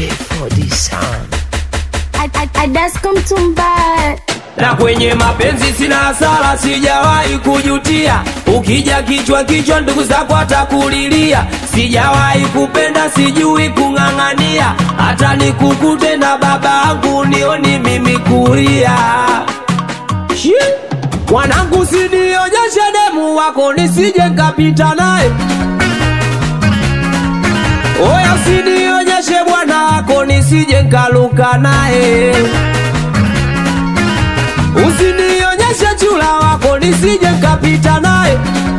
J4D Sound. Adasko Mtumba na kwenye mapenzi sina hasara, sijawahi kujutia. Ukija kichwa kichwa, ndugu zako atakulilia. Sijawahi kupenda, sijui kung'ang'ania, hata nikukute na baba yangu nioni mimi kulia. Shi! Mwanangu, sinionyeshe demu wako nisije nkapita naye. Oya, usinionyeshe bwana wako nisije nkaluka naye. Usinionyeshe chula wako nisije nkapita naye.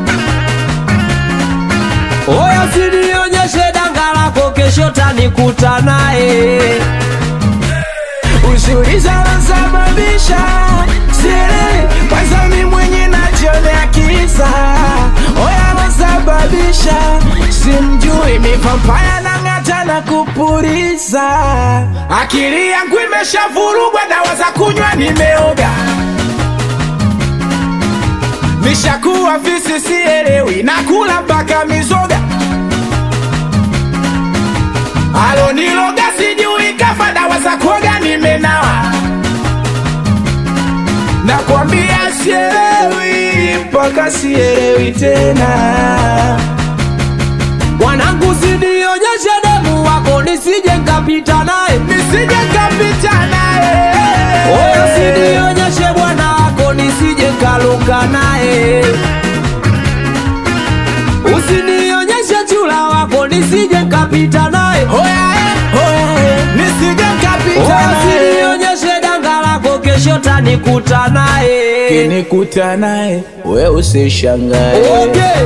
Oya, usinionyeshe danga lako kesho tanikuta naye. Usiuliza nasababisha siri kwanza mi mwenye najionea kisa oya nasababisha simjui mipampaya na ng'ata na kupuriza akili yangu imeshavurugwa dawa za kunywa nimeoga nishakuwa visi sielewi nakula mpaka mizoga aloniloga sijui kafa dawa za kuoga nimenawa nakwambia sielewi mpaka sielewi tena Mwanangu, usinionyeshe demu wako nisije nkapita naye. nisije kapita naye Oya, usinionyeshe bwana wako nisije nkaluka naye. Usinionyeshe chula wako nisije nkapita naye. Oya, eh, oya, eh, nisije kapita Oya, naye usinionyeshe danga lako kesho tanikuta naye. kinikuta naye we usishangae Okay.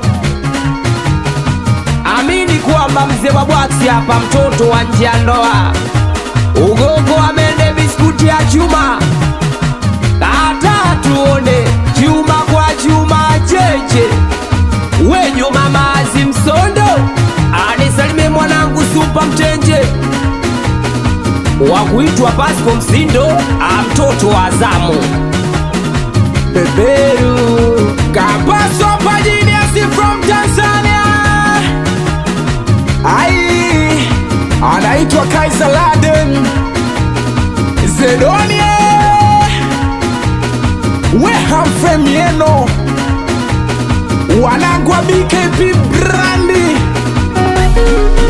Amini kwamba mzee wa bwaksi hapa, mtoto wa nje ya ndoa, ugogo amende biskuti ya chuma, kata tuone chuma kwa chuma cheche, wenyu mama Azimsondo anisalime mwanangu supa mtenje wa kuitwa Pasco Msindo, a mtoto wa Azamu. beberu kapaso pajiniasi from tanzania ai anaitwa kaisa laden zedonie wehamfemieno wanagwa bkp brandi